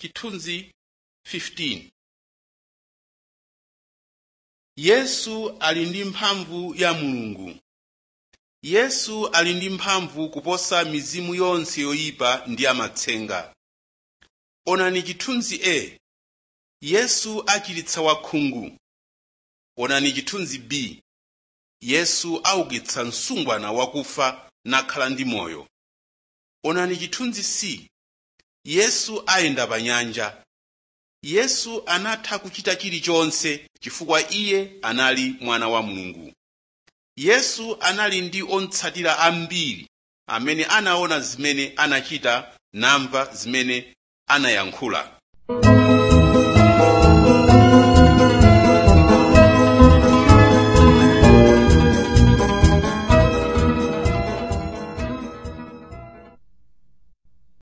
chithunzi 15 yesu ali ndi mphamvu ya mulungu yesu ali ndi mphamvu kuposa mizimu yonse yoyipa ndi amatsenga onani chithunzi a yesu achiritsa wakhungu onani chithunzi b yesu aukitsa msungwana wakufa nakhala ndi moyo onani chithunzi c yesu ayenda pa nyanja yesu anatha kuchita chilichonse chifukwa iye anali mwana wa mulungu yesu anali ndi otsatira ambiri amene anaona zimene anachita namva zimene anayankhula